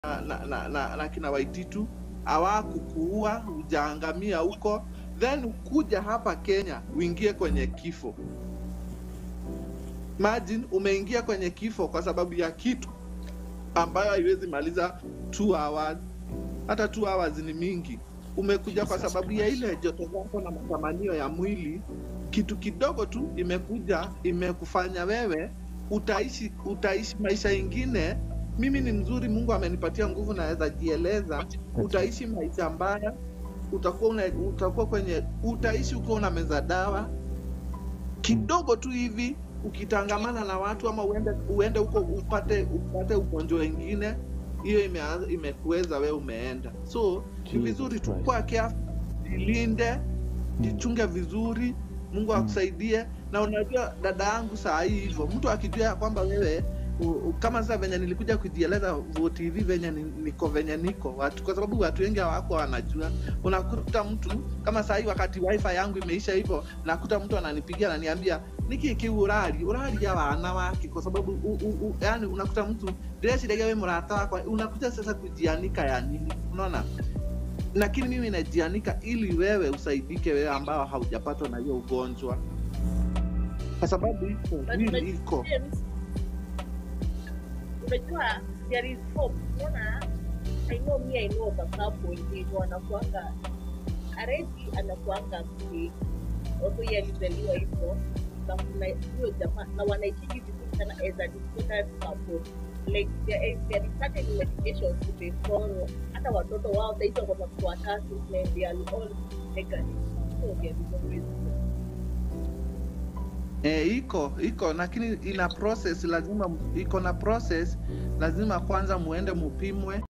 na, na, na, na, na kina Waititu hawakukuua hujaangamia huko, then kuja hapa Kenya uingie kwenye kifo. Imagine umeingia kwenye kifo kwa sababu ya kitu ambayo haiwezi maliza 2 hours. Hata 2 hours ni mingi. Umekuja kwa sababu ya ile joto zako na matamanio ya mwili, kitu kidogo tu imekuja imekufanya wewe utaishi utaishi maisha ingine. Mimi ni mzuri, Mungu amenipatia nguvu, naweza jieleza. Utaishi maisha mbaya, utakuwa una, utakuwa kwenye utaishi ukiwa una meza dawa kidogo tu hivi, ukitangamana na watu ama uende uende huko upate upate ugonjwa wengine, hiyo imeanza imekuweza wewe umeenda. So ni vizuri tu kuwa careful, jilinde, jichunge vizuri, Mungu akusaidie. Na unajua dada yangu, saa hii hivyo, mtu akijua ya kwamba wewe u, u, kama sasa venye nilikuja kujieleza VOTV venye ni- niko venye niko watu, kwa sababu watu wengi hawako wanajua. Unakuta mtu kama saa hii wakati wifi yangu imeisha hivyo, nakuta mtu ananipigia ananiambia niki ki urari urari ya wana wake, kwa sababu u, u, u, yani unakuta mtu ndĩreciria we mũrata wakwa, unakuja sasa kujianika ya nini? Unaona, lakini mimi najianika ili wewe usaidike, wewe ambao haujapatwa na hiyo ugonjwa, kwa sababu iko But mwili unajua iko James, unajua there is hope unaona i know me i know of a couple wenye wanakuanga aredi anakuanga mzee also yeye alizaliwa hivyo na kuna hiyo jamaa na wanaikiji vizuri sana as a disordered couple like there is, there is certain medications to be follow hata watoto wao sahizi wako watoto watatu and they are all negative so there is always hope. E, iko iko lakini ina process, lazima iko na process, lazima kwanza muende mupimwe